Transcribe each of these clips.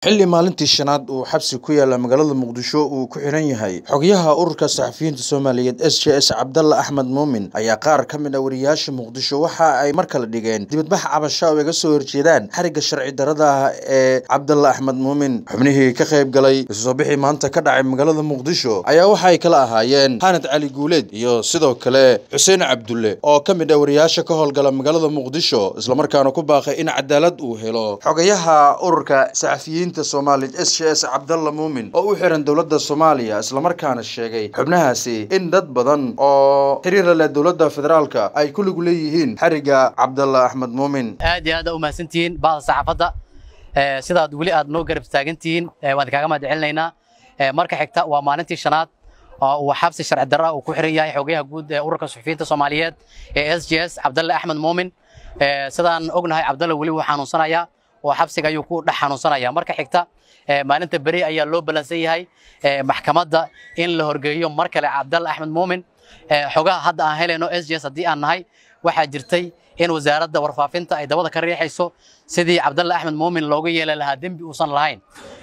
xilli maalintii shanaad uu xabsi ku yaala magaalada muqdisho uu ku xiran yahay xogyaha ururka saxafiyiinta soomaaliyeed s j s cabdalla axmed muumin ayaa qaar ka mid ah wariyaasha muqdisho waxa ay mar kale dhigeen dibadbax cabasho oo iga soo horjeedaan xarigga sharci darada ah ee cabdalla axmed muumin xubnihii ka qayb galay isusoo bixii maanta ka dhacay magaalada muqdisho ayaa waxa ay kala ahaayeen xanad cali guuleed iyo sidoo kale xuseen cabdulle oo ka mid ah wariyaasha ka howlgala magaalada muqdisho islamarkaana ku baaqay in cadaalad uu helo xogayaha ururka saxafiyiinta soomaaliyeed s j s cabdalla muumin oo u xiran dowladda soomaaliya islamarkaana sheegay xubnahaasi in dad badan oo xiriira leh dowladda federaalka ay ku lug leeyihiin xarigga cabdalla axmed muumin aad iyo aad aa u mahadsantihiin bahda saxaafadda sidaad weli aad noo garab taagantihiin waan kaaga mahad celinaynaa marka xigta waa maalintii shanaad oo uu xabsi sharci darra uu ku xiran yahay xogayaha guud ee ururka suxufiyiinta soomaaliyeed ee s j s cabdalle axmed muumin sidaan ognahay cabdalle weli wuu xanuunsanayaa oo xabsiga ayuu ku dhex xanuunsanaya marka xigta maalinta beri ayaa loo ballansan yahay maxkamadda in la horgeeyo mar kale cabdalle axmed muumin xogaha hadda aan helayno s j s haddii aan nahay waxaa jirtay in wasaaradda warfaafinta ay dabada ka riixayso sidii cabdalle axmed muumin looga yeeli lahaa dembi uusan lahayn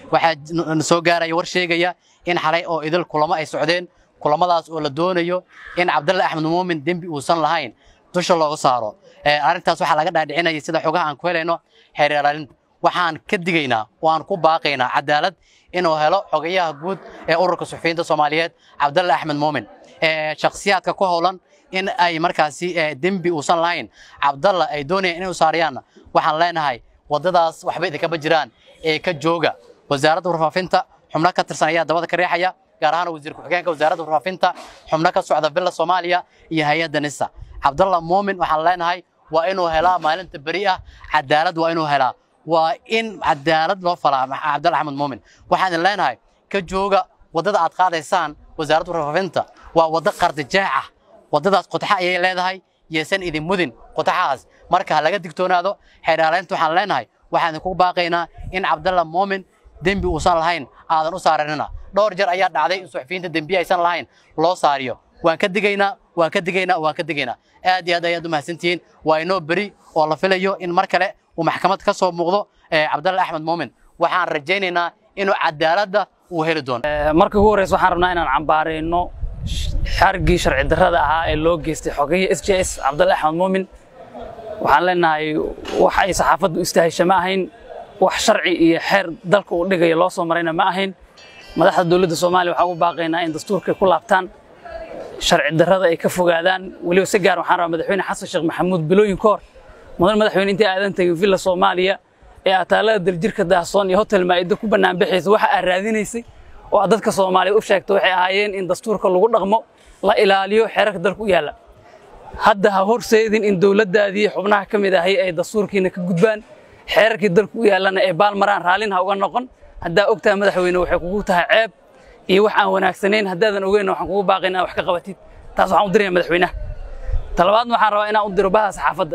waxaa soo gaaraya war sheegaya in xalay oo idil kulamo ay socdeen kulamadaas oo la doonayo in cabdalle axmed muumin dembi uusan lahayn dusha looga saaro arrintaas waxaa laga dhaadhicinaya sida xogaha aan ku helayno xeeralaalin waxaan ka digaynaa oo aan ku baaqaynaa cadaalad inuu helo xogayaha guud ee ururka suxufiyiinta soomaaliyeed cabdalle axmed muumin shakhsiyaadka ku howlan in ay markaasi dembi uusan lahayn cabdalla ay doonayaan inay u saarayaanna waxaan leenahay waddadaas waxba idinkama jiraan ee ka jooga wasaaradda warfaafinta xubno ka tirsan ayaa dabada ka riixaya gaar ahaan wasiir ku-xigeenka wasaaradda warfaafinta xubno ka socda villa soomaaliya iyo hay-adda nisa cabdalla muumin waxaan leenahay waa inuu helaa maalinta beri ah cadaalad waa inuu helaa waa in cadaalad loo falaa cabdalla axmed muumin waxaan idin leenahay ka jooga waddada aad qaadaysaan wasaaradda warfaafinta waa waddo qardijeex ah waddadaas qodxa ayay leedahay yeesan idin mudin qodxahaas marka ha laga digtoonaado xeeraaleynta waxaan leenahay waxaan idinku baaqaynaa in cabdalla muumin dembi uusan lahayn aadan u saaranina dhowr jeer ayaa dhacday in suxufiyiinta dembiye aysan lahayn loo saariyo waan ka digaynaa waan ka digaynaa waan ka digaynaa aad iyo aad ayaad u mahadsantihiin waa inoo beri oo la filayo in mar kale uu maxkamad ka soo muuqdo cabdalle axmed muumin waxaan rajaynaynaa inuu cadaaladda uu heli doono marka ugu horreysa waxaan rabnaa inaan cambaarayno xarigii sharci darrada ahaa ee loo geystay xogayii s j s cabdalle axmed muumin waxaan leenahay wax ay saxaafaddu istahisha ma ahayn wax sharci iyo xeer dalka uu dhigaya loo soo marayna ma ahayn madaxda dowladda soomaaliya waxaan ugu baaqaynaa in dastuurkay ku laabtaan sharci darrada ay ka fogaadaan weliba si gaar waxaan rabaa madaxweyne xasan sheekh maxamuud bilooyin ka hor mudan madaxweyne intii aadan tegin villa soomaaliya ee ataalada daljirka daahsoon iyo hotel maa'ido ku banaanbaxaysa waxa aad raadinaysay oo aad dadka soomaaliyeed u sheegtay waxay ahaayeen in dastuurka lagu dhaqmo la ilaaliyo xeerarka dalka u yaalla hadda ha horseedin in dowladdaadii xubnaha ka mid ahay ay dastuurkiina ka gudbaan xeerarkii dalka u yaallana ay baalmaraan raallin ha uga noqon haddaa ogtahay madaxweyne waxay kugu tahay ceeb iyo wax aan wanaagsanayn haddaadan ogeynna waxaan kugu baaqayn inaad wax ka qabatid taas waxaan u diraya madaxweynaha talabaadna waxaan rabaa inaan u diro bahda saxaafadda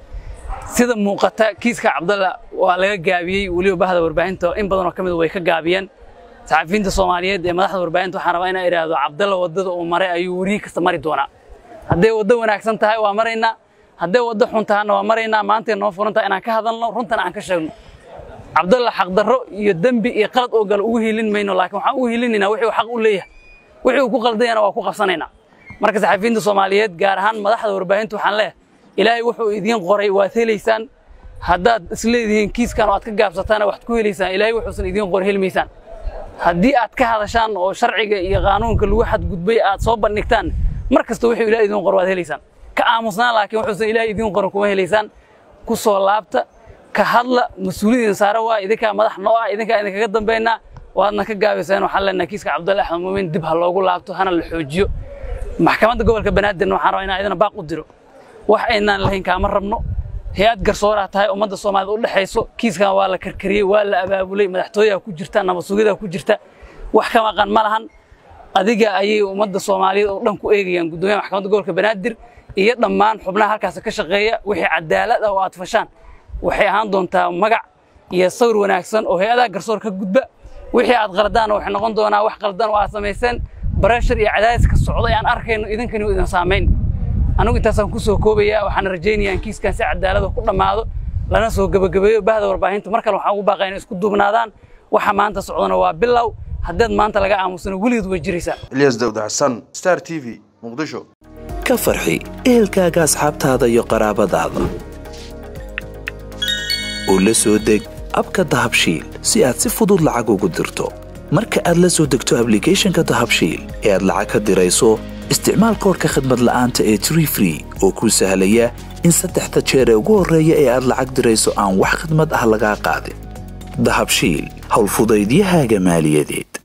sida muuqata kiiska cabdalla waa laga gaabiyey weliba bahda warbaahinta in badanoo ka mid way ka gaabiyeen saxafiyiinta soomaaliyeed ee madaxda warbaahinta waxaan rabaa inaan idhaahdo cabdalla waddada uu maray ayuu weriyi kasta mari doonaa hadday waddo wanaagsan tahay waa maraynaa hadday waddo xun tahana waa maraynaa maantay noo furan tahay inaan ka hadalno runtana aan ka sheegno cabdalla xaqdarro iyo dembi iyo qalad oo gale ugu hiilin mayno laakiin waxaan ugu hiilinaynaa wixii uu xaq u leeyahay wixii uu ku qaldayana waa ku qabsanaynaa marka saxafiyiinta soomaaliyeed gaar ahaan madaxda warbaahinta waxaan leeyahay ilaahay wuxuu idiin qoray waad helaysaan haddaad isleedihiin kiiskan oo aad ka gaabsataana waxaad ku helaysaan ilaahay wuxuusan idiin qoray helmaysaan haddii aad ka hadashaan oo sharciga iyo qaanuunka lagu xadgudbay aad soo bandhigtaan mar kasta wuxuu ilahay idiin qoro waad helaysaan ka aamusnaan laakiin wuxuusan ilaahay idiin qorin kuma helaysaan ku soo laabta ka hadla mas-uuliyadiin saara waa idinkaa madax noo ah idinkaa idinkaga dambaynaa waadna ka gaabaysaan waxaan leenahay kiiska cabdulle axmed muumin dib ha loogu laabto hana la xoojiyo maxkamadda gobolka banaadirna waxaan rabaa inaan idina baaq u diro wax aynaan lahayn kaama rabno hay-ad garsooraa tahay ummadda soomaaliyed u dhexayso kiiskan waa la karkariyey waa la abaabulay madaxtooyaha ku jirta nabadsugyada ku jirta wax ka maqan ma lahan adiga ayay ummadda soomaaliyeed oo dhan ku eegayaan guddoomiyaha maxkamadda gobolka banaadir iyo dhammaan xubnaha halkaas ka shaqeeya wixii cadaalad ah oo aad fashaan waxay ahaan doontaa magac iyo sawir wanaagsan oo hay-adaha garsoor ka gudba wixii aad qaladaana waxay noqon doonaa wax qaldan oo aad samayseen bareshar iyo cadaadis ka socda ee aan arkayno idinkani idin saamayn anigu intaasaan ku soo koobayaa waxaan rajaynayaa in kiiskan si cadaalada ku dhammaado lana soo gebagabeeyo bahda warbaahinta mar kale waxaan ugu baaqaya inay isku duubnaadaan waxa maanta socdana waa bilow haddaad maanta laga aamusano weligeed way jiraysaa ilyas dawd xasan star t v muqdisho ka farxi ehelkaaga asxaabtaada iyo qaraabadaada oo la soo deg abka dahabshiil si aad si fudud lacag ugu dirto marka aad la soo degto ablicathonka dahabshiil ee aad lacag ka dirayso isticmaal koorka khadmad la'aanta ee tree free oo kuu sahlaya in saddexda jeer ee ugu horreeya ee aad lacag dirayso aan wax khidmad ah lagaa qaadin dahabshiil howlfudaydiyahaaga maaliyadeed